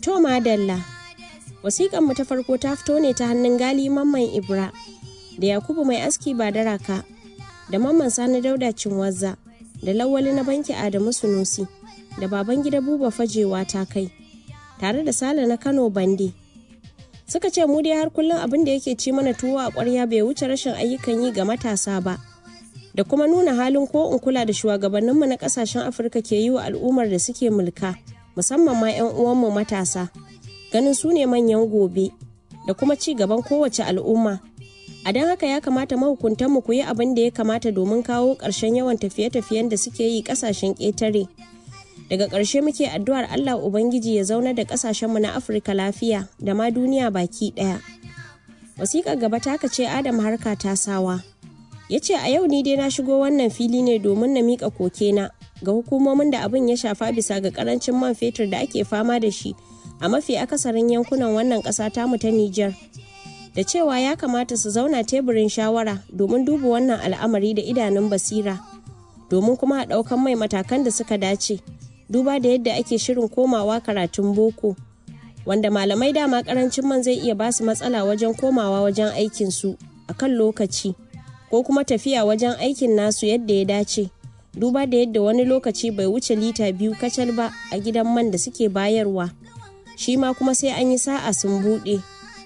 To madalla, wasiƙan mu ta farko ta fito ne ta hannun gali mamman Ibra da Yakubu mai aski ba daraka da mamman Sani Dauda Cinwazza da Lawali na banki Adamu Sunusi da baban gida Buba Fajewa ta kai tare da Sale na Kano Bande. Suka ce mu dai har kullum abin da yake ci mana tuwo a ƙwarya bai wuce rashin ayyukan yi ga matasa ba. Da kuma nuna halin ko in kula da shugabanninmu na ƙasashen Afirka ke yi wa al'ummar da suke mulka. musamman ma 'yan uwanmu matasa ganin su ne manyan gobe da kuma ci gaban kowace al'umma a don haka ya kamata mahukuntanmu ku yi abin da ya kamata domin kawo ƙarshen yawan tafiye-tafiyen da suke yi ƙasashen ƙetare daga ƙarshe muke addu'ar allah ubangiji ya zauna da ƙasashenmu na afirka lafiya da ma duniya baki ɗaya wasiƙar gaba ta ce adam harka ta sawa ya ce a yau ni dai na shigo wannan fili ne domin na miƙa kokena ga hukumomin da abin ya shafa bisa ga karancin man fetur da ake fama da shi a mafi akasarin yankunan wannan ƙasa tamu ta Nijar. Da cewa ya kamata su zauna teburin shawara domin duba wannan al'amari da idanun basira, domin kuma a ɗaukan mai matakan da suka dace, duba da yadda ake shirin komawa karatun boko, wanda malamai dama karancin man zai iya basu matsala wajen komawa wajen aikinsu a kan lokaci, ko kuma tafiya wajen aikin nasu yadda ya dace. duba da yadda wani lokaci bai wuce lita biyu kacal ba a gidan man da suke bayarwa shi ma kuma sai an yi sa'a sun buɗe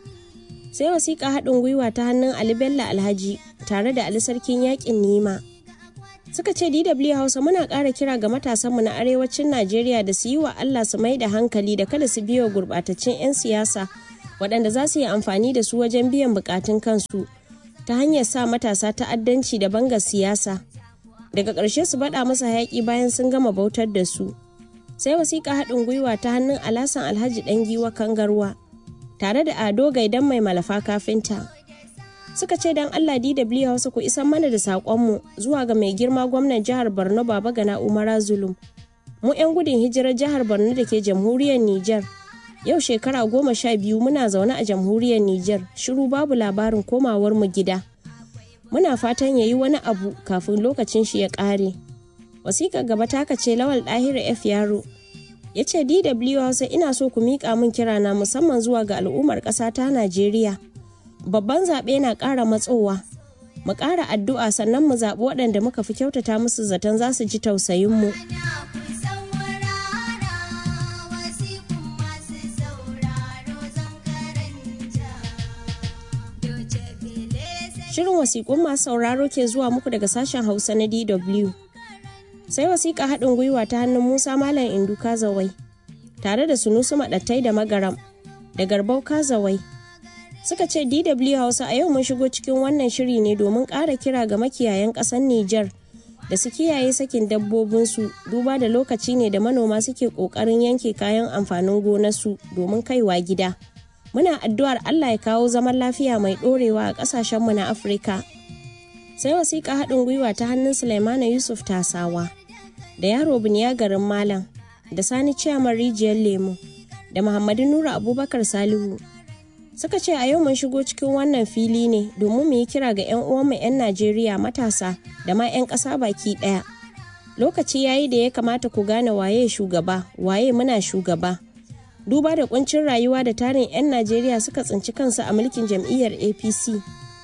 sai wasiƙa haɗin gwiwa ta hannun ali bello alhaji tare da ali sarkin yaƙin nima suka ce dw hausa muna ƙara kira ga matasanmu na arewacin najeriya da su yi wa allah su mai da hankali da kada su biyo gurɓataccen 'yan siyasa waɗanda za su yi amfani da su wajen biyan buƙatun kansu ta hanyar sa matasa ta'addanci da bangar siyasa daga ƙarshe su baɗa masa hayaƙi bayan sun gama bautar da su sai wasiƙa haɗin gwiwa ta hannun alasan alhaji ɗan giwa kangarwa tare da ado gaidan mai malafa kafinta suka ce don allah dw hausa ku isan mana da saƙonmu zuwa ga mai girma gwamnan jihar borno baba gana umara zulum mu 'yan gudun hijirar jihar borno da ke jamhuriyar niger yau shekara goma sha biyu muna zaune a jamhuriyar niger shiru babu labarin komawar mu gida muna fatan ya yi wani abu kafin lokacin shi ya ƙare. Wasiƙar gaba ta ce Lawal Ɗahiru F Yaro ya ce DW Hausa ina so ku miƙa min kirana musamman zuwa ga al'ummar ƙasa ta Najeriya. Babban zaɓe na ƙara matsowa. Mu ƙara addu'a sannan mu zaɓi waɗanda muka fi kyautata musu zaton za su ji tausayinmu. Shirin wasiƙun masu sauraro ke zuwa muku daga sashen Hausa na DW. Sai wasiƙa haɗin gwiwa ta hannun Musa Malam Indu Kazawai, tare da Sunusu Maɗattai da Magaram, da Garbau Kazawai. Suka ce DW Hausa a yau mun shigo cikin wannan shiri ne domin ƙara kira ga makiyayan ƙasar Nijar da su kiyaye sakin dabbobinsu duba da lokaci ne da manoma suke ƙoƙarin yanke kayan amfanin gonarsu domin kaiwa gida. muna addu'ar Allah ya kawo zaman lafiya mai ɗorewa a ƙasashenmu na Afirka. Sai wasiƙa haɗin gwiwa ta hannun Sulaimana Yusuf Tasawa, da yaro Biniya garin Malam, da Sani Ciyaman Rijiyar Lemu, da Muhammadu Nura Abubakar Salihu. Suka ce a yau mun shigo cikin wannan fili ne domin mu yi kira ga 'yan uwanmu 'yan Najeriya matasa da ma 'yan ƙasa baki ɗaya. Lokaci yayi da ya kamata ku gane waye shugaba, waye muna shugaba. duba da kuncin rayuwa da tarin 'yan najeriya suka tsinci kansu a mulkin jam'iyyar apc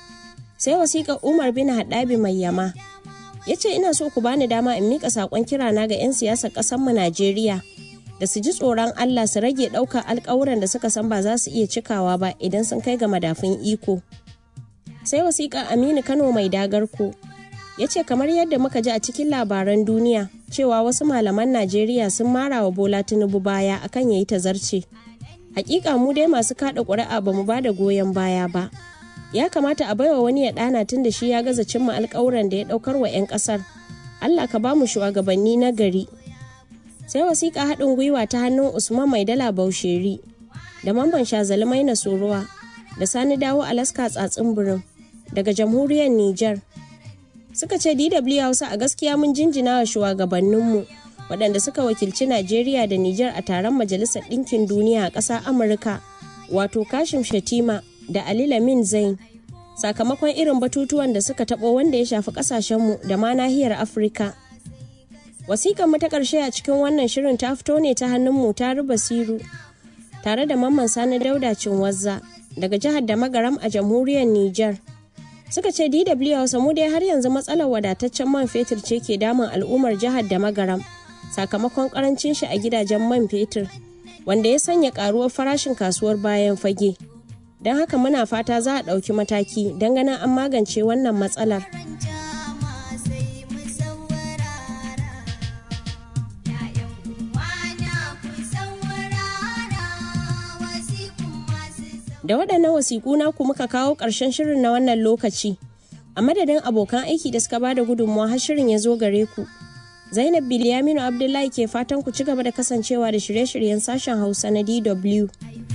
sai wasiƙar umar bin haɗabi mai yama ya ce ina so ku bani dama in miƙa saƙon kirana ga 'yan siyasar ƙasarmu najeriya da su ji tsoron allah su rage ɗaukar alƙawuran da suka san ba za su iya cikawa ba idan sun kai ga madafun iko sai wasiƙar aminu kano mai dagarko ya ce kamar yadda muka ji a cikin labaran duniya cewa wasu malaman najeriya sun mara wa bola tinubu baya akan ya yi tazarce hakika mu dai masu kada ƙuri'a ba mu ba da goyon baya ba ya kamata a baiwa wani ya ɗana tun da shi ya gaza cimma alkawuran da ya ɗaukar wa 'yan ƙasar allah ka ba mu shugabanni na gari sai wasiƙa haɗin gwiwa ta hannun usman mai dala bausheri da mamban shazalmai na soruwa da sani dawo alaska tsatsin birin daga jamhuriyar niger suka ce DW Hausa a gaskiya mun jinjina wa shugabanninmu waɗanda suka wakilci Najeriya da Nijar a taron Majalisar Ɗinkin Duniya a ƙasar Amurka wato Kashim Shatima da Ali Lamin Zain sakamakon irin batutuwan da suka taɓo wanda ya shafi ƙasashenmu da ma nahiyar Afirka. Wasiƙar mu ta ƙarshe a cikin wannan shirin ta fito ne ta hannun mu ta Basiru tare da Mamman Sani Dauda Cinwazza daga jihar da Magaram a jamhuriyar Nijar. Suka ce DW Hausa mu dai har yanzu matsalar wadataccen man fetur ce ke damun al'ummar jihar da Magaram sakamakon karancin shi a gidajen man fetur wanda ya sanya karuwar farashin kasuwar bayan fage. Don haka muna fata za a ɗauki mataki don ganin an magance wannan matsalar. Da waɗannan wasiƙu naku muka kawo ƙarshen shirin na wannan lokaci. A madadin abokan aiki da suka bada gudunmawa har shirin ya zo gare ku. Zainab Bilyaminu Abdullahi ke fatan ku ci gaba da kasancewa da shirye-shiryen sashen Hausa na DW.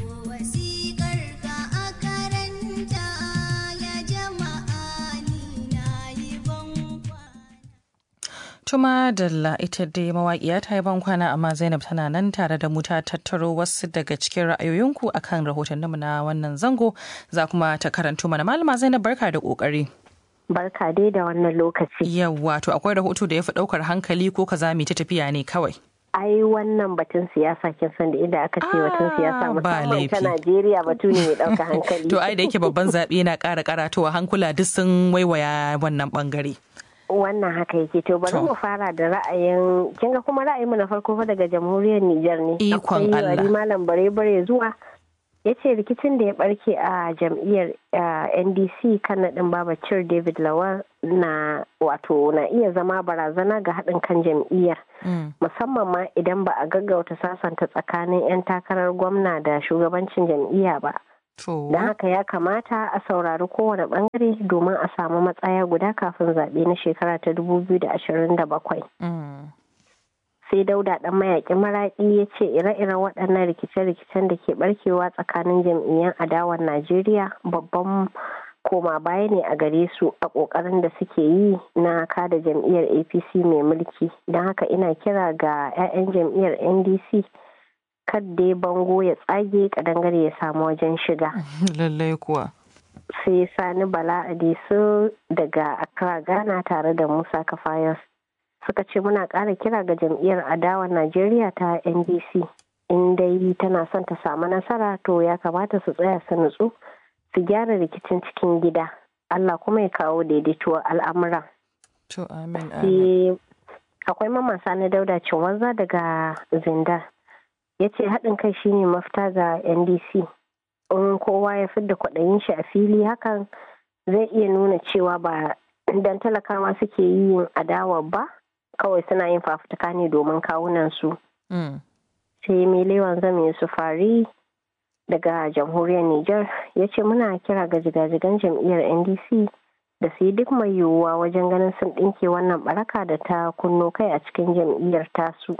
Tuma Dalla ita dai mawaƙiya ta yi bankwana amma Zainab tana nan tare da mu ta tattaro wasu daga cikin ra'ayoyinku akan rahotanninmu na wannan zango za kuma ta karanto mana malama Zainab barka da ƙoƙari. Barka dai da wannan lokaci. Yawwa to akwai rahoto da ya fi ɗaukar hankali ko ka zami ta tafiya ne kawai. ai wannan batun siyasa kin san da inda aka ce batun siyasa musamman ta Najeriya batu ne mai ɗauka hankali. To ai da yake babban zaɓe na ƙara karatowa hankula duk sun waiwaya wannan ɓangare. wannan haka yake to bari mu fara da ra'ayin kin ga kuma ra'ayinmu na farko fa daga jamhuriyar Nijar ne ikon Allah akwai malam bare bare zuwa ya ce rikicin da ya barke a jam'iyyar ndc kan naɗin babacir david lawal na wato na iya zama barazana ga haɗin kan jam'iyyar musamman ma idan ba a gaggauta sasanta tsakanin 'yan takarar gwamna da shugabancin jam'iyya ba Don haka ya kamata a saurari kowane bangare domin a samu matsaya guda kafin zaɓe na shekara ta 2027. Sai dauda ɗan mayaƙin maraƙi ya ce ire-iren waɗannan rikice-rikicen da ke ɓarkewa tsakanin jam'iyyar adawar Najeriya babban koma baya ne a gare su a ƙoƙarin da suke yi na kada jam'iyyar APC mai mulki. Don haka ina kira ga 'ya'yan jam'iyyar NDC. kadda bango ya tsage kadangare ya samu wajen shiga. Lallai kuwa. Sai Sani Bala Adesu daga Accra Ghana tare da Musa Kafayos suka ce muna ƙara kira ga jam'iyyar adawa Najeriya ta NDC. In dai tana son ta samu nasara to ya kamata su tsaya su nutsu su gyara rikicin cikin gida. Allah kuma ya kawo daidaituwar al'amura. To amin Akwai mamasa na dauda cinwanza daga Zindar. ya ce haɗin kai shine mafita ga ndc in kowa ya fidda kwaɗayin shi a fili hakan zai iya nuna cewa ba dan talakawa suke yin adawa ba kawai suna yin fafutuka ne domin kawunan su sai melewan zame su fari daga jamhuriyar niger ya ce muna kira ga jigajigan jam'iyyar ndc da su yi duk mai yiwuwa wajen ganin sun ɗinke wannan baraka da ta kunno kai a cikin jam'iyyar tasu.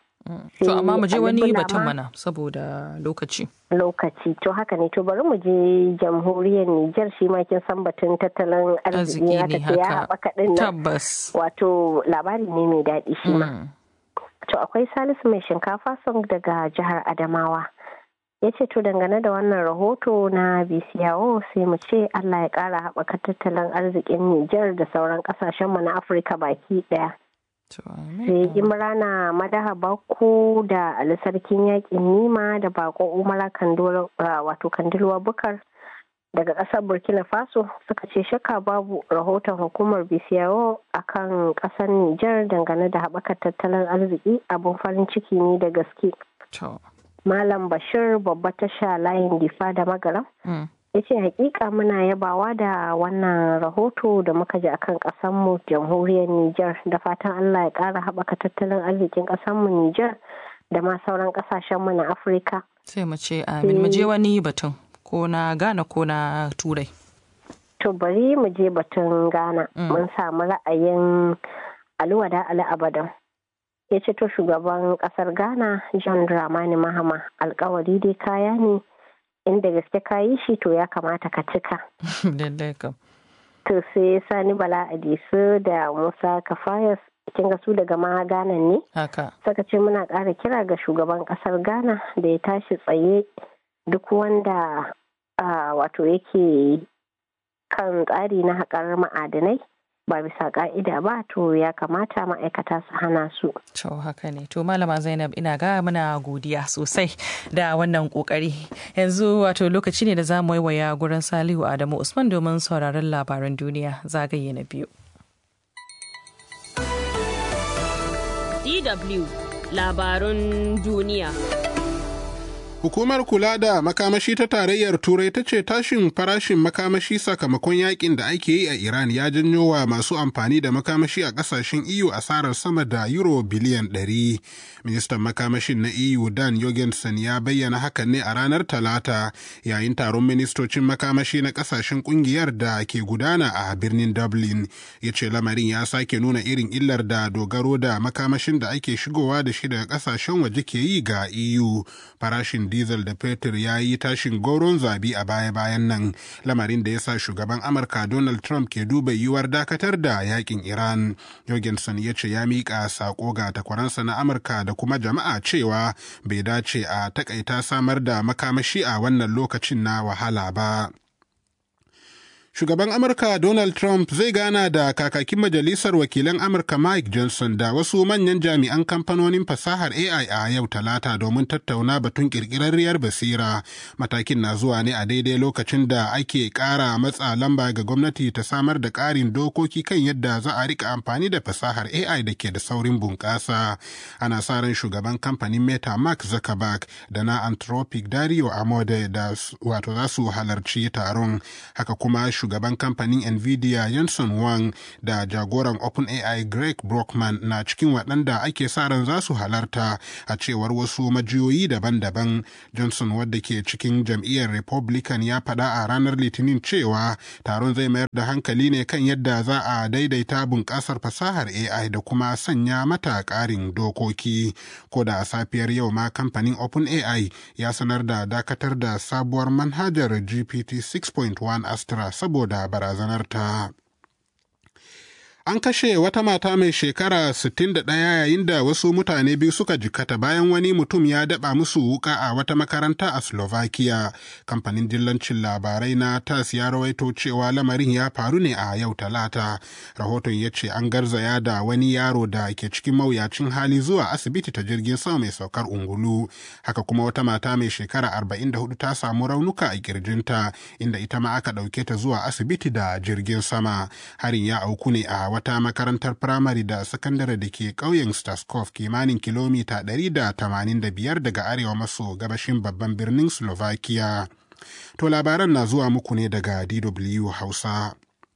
To amma mu je wani batun mana saboda lokaci. Lokaci to haka ne to bari mu je jamhuriyar Nijar shi ma kin san batun tattalin arziki ya tafi ya haɓaka ɗin nan. Tabbas. Wato labari ne mai daɗi shi ma. To akwai Salisu mai shinkafa song daga jihar Adamawa. Ya ce to dangane da wannan rahoto na BCAO sai mu ce Allah ya ƙara haɓaka tattalin arzikin Nijar da sauran ƙasashenmu na Afirka baki ɗaya. sai imrana madaha bako da ali sarkin yakin nima da bako umara wato kandilwa bukar daga kasar burkina faso suka ce shakka babu rahoton hukumar bcao a kan kasar niger dangane da haɓakar tattalin arziki abin farin ciki ne da gaske malam bashir babba tasha layin difa da magaram ya ce hakika muna yabawa da wannan rahoto da muka ji akan kasanmu jamhuriyar Nijar da fatan Allah ya ƙara haɓaka tattalin arzikin kasanmu Nijar da ma sauran ƙasashenmu na Afirka. Sai mu ce amin mu je wani batun ko na Ghana ko na Turai. To bari mu je batun Ghana mun samu ra'ayin Alwada Ali Abadan. Ya ce to shugaban ƙasar Ghana John Dramani Mahama alkawari dai kaya ne inda gaske ka yi shi to ya kamata ka cika. To sai Sani Bala Adisu da Musa Kafayas kin ga su daga ma Ghana ne? Haka. Saka ce muna ƙara kira ga shugaban ƙasar Ghana da ya tashi tsaye duk wanda wato yake kan tsari na haƙar ma'adanai ba bisa ka'ida ba to ya kamata ma'aikata su hana su. To haka ne. To Malama Zainab ina ga muna godiya sosai da wannan kokari. Yanzu wato lokaci ne da za mu waiwaya gurin Salihu Adamu Usman domin sauraron labaran duniya zagaye na biyu. DW labarun duniya. Hukumar kula da makamashi ta tarayyar Turai ta ce tashin farashin makamashi sakamakon yakin da ake yi a Iran ya janyo wa masu amfani da makamashi a kasashen EU asarar sama da euro biliyan 100. Ministan makamashin na EU Dan Jorgensen ya bayyana hakan ne a ranar Talata yayin taron ministocin makamashi na kasashen kungiyar da ke gudana a birnin Dublin. Ya ce lamarin ya sake nuna irin illar da dogaro da makamashin da ake shigowa da shi daga kasashen waje ke yi ga EU. Farashin diesel da fetur ya yi tashin goron zabi a baya-bayan nan lamarin da ya sa shugaban amurka donald trump ke duba yiwuwar dakatar da yakin iran jorgensen ya ce ya miƙa sako ga takwaransa na amurka da kuma jama'a cewa bai dace a takaita samar da makamashi a wannan lokacin na wahala ba shugaban amurka donald trump zai gana da kakakin majalisar wakilan amurka mike johnson da wasu manyan jami'an kamfanonin fasahar ai a yau talata domin tattauna batun kirkirarriyar basira matakin na zuwa ne a daidai lokacin da ake kara matsa lamba ga gwamnati ta samar da karin dokoki kan yadda za a rika amfani da fasahar ai da ke da saurin bunƙasa ana sa ran shugaban kamfanin meta mark zuckerberg da na anthropic dario amode da wato za su halarci taron haka kuma shugaban kamfanin nvidia Jensen Wang da jagoran OpenAI Greg Brockman na cikin waɗanda ake sa ran za su halarta a cewar wasu majiyoyi daban-daban. Johnson wadda ke cikin jam'iyyar Republican ya faɗa a ranar Litinin cewa taron zai mayar da hankali ne kan yadda za a daidaita bunƙasar fasahar AI da kuma sanya mata ƙarin dokoki. Ko da a safiyar yau ma kamfanin OpenAI ya sanar da dakatar da sabuwar manhajar GPT 6.1 Astra saboda barazanar ta. An kashe wata mata mai shekara 61 yayin da wasu mutane biyu suka jikata bayan wani mutum ya daba musu wuka a wata makaranta a Slovakia. Kamfanin dillancin labarai na TAS ya rawaito cewa lamarin ya faru ne a yau talata. Rahoton ya ce an garzaya da wani yaro da ke cikin mawuyacin hali zuwa asibiti ta jirgin sama mai saukar ungulu. Haka kuma wata mata mai shekara 44 ta samu raunuka a kirjinta inda ita ma aka ɗauke ta zuwa asibiti da jirgin sama. Harin ya auku ne a wata makarantar firamare da sakandare da ke ƙauyen Staskov kimanin kilomita 185 daga arewa maso gabashin babban birnin Slovakia. To labaran na zuwa muku ne daga DW Hausa.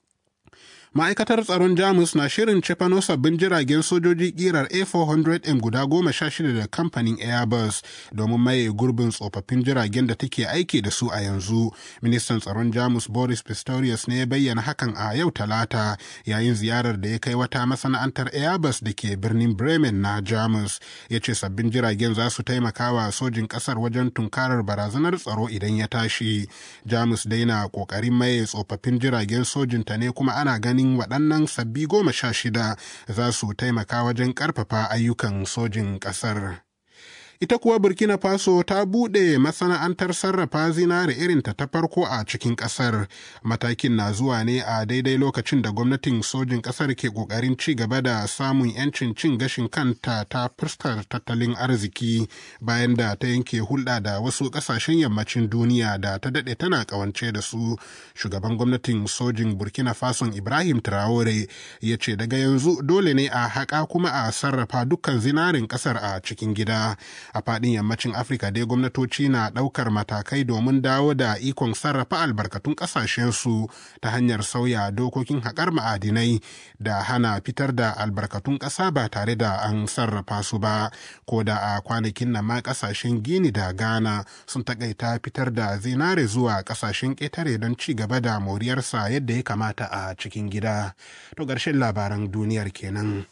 ma'aikatar tsaron jamus na shirin cefano sabbin jiragen sojoji kirar a400m guda goma sha shida da kamfanin airbus domin maye gurbin tsofaffin jiragen da take aiki da su a yanzu ministan tsaron jamus boris pistorius ne ya bayyana hakan a yau talata yayin ziyarar da ya kai wata masana'antar airbus da ke birnin bremen na jamus ya ce sabbin jiragen za su taimaka wa sojin kasar wajen tunkarar barazanar tsaro idan ya tashi jamus dai na kokarin maye tsofaffin jiragen sojinta ne kuma ana ganin ganin waɗannan sabbi goma sha shida za su taimaka wajen ƙarfafa ayyukan sojin ƙasar. ita kuwa burkina faso ta buɗe masana'antar sarrafa zinare irinta ta farko a cikin ƙasar matakin na zuwa ne a daidai lokacin da gwamnatin sojin ƙasar ke ƙoƙarin ci gaba da samun 'yancin cin gashin kanta ta fuskar tattalin arziki bayan da ta yanke hulɗa da wasu ƙasashen yammacin duniya da ta daɗe tana ƙawance da su shugaban gwamnatin sojin burkina faso ibrahim traore ya ce daga yanzu dole ne a haƙa kuma a sarrafa dukkan zinarin ƙasar a cikin gida a faɗin yammacin afirka dai gwamnatoci na ɗaukar matakai domin dawo da ikon sarrafa albarkatun ƙasashensu ta hanyar sauya dokokin haƙar ma'adinai da hana fitar da albarkatun ƙasa ba tare da an sarrafa su ba ko da a kwanakin nan ma ƙasashen gini da ghana sun taƙaita fitar da zinare zuwa ƙasashen ƙetare don ci gaba da moriyarsa yadda ya kamata a cikin gida to ƙarshen labaran duniyar kenan.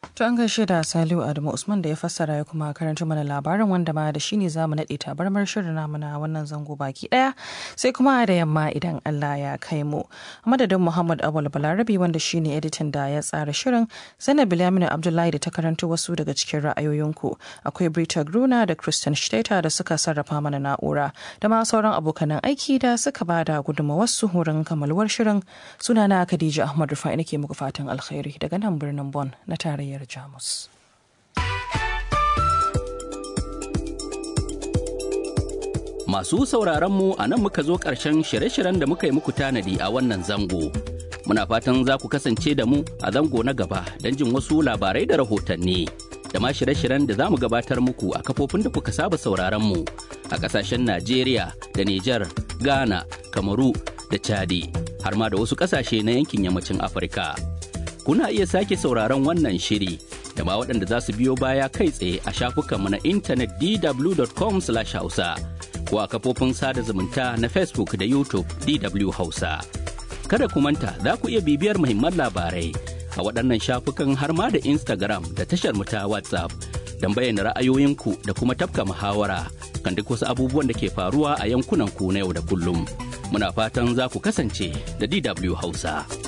To an gaishe da Saliu Adamu Usman da ya fassara ya kuma karanta mana labarin wanda ma da shi ne za mu naɗe tabarmar shirin namu na wannan zango baki ɗaya sai kuma da yamma idan Allah ya kai mu. A madadin Muhammad Awal Balarabi wanda shi ne editan da ya tsara shirin Zainab Bilaminu Abdullahi da ta karanto wasu daga cikin ra'ayoyinku akwai Brita Gruna da Christian Steta da suka sarrafa mana na'ura da ma sauran abokanan aiki da suka ba da gudunmawarsu wurin kamalwar shirin sunana Khadija Ahmad Rufai nake muku fatan alkhairi daga nan birnin Bon na tarayyar Jamus. Masu sauraronmu a nan muka zo ƙarshen shirye-shiryen da muka yi muku tanadi a wannan zango. Muna fatan za ku kasance da mu a zango na gaba don jin wasu labarai da rahotanni. Da ma shirye-shiryen da za mu gabatar muku a kafofin da kuka saba sauraronmu a ƙasashen Najeriya da Nijar, Ghana, Kamaru da Chadi, har ma da wasu ƙasashe na yankin yammacin Afirka. kuna iya sake sauraron wannan shiri da ma waɗanda za su biyo baya kai tsaye a shafukanmu na intanet dw.com hausa ko a kafofin sada zumunta na facebook da youtube dw hausa kada ku manta za ku iya bibiyar muhimman labarai a waɗannan shafukan har ma da instagram da tashar mu ta whatsapp don bayyana ra'ayoyinku da kuma tafka muhawara kan duk wasu abubuwan da ke faruwa a yankunan ku na yau da kullum muna fatan za ku kasance da dw hausa.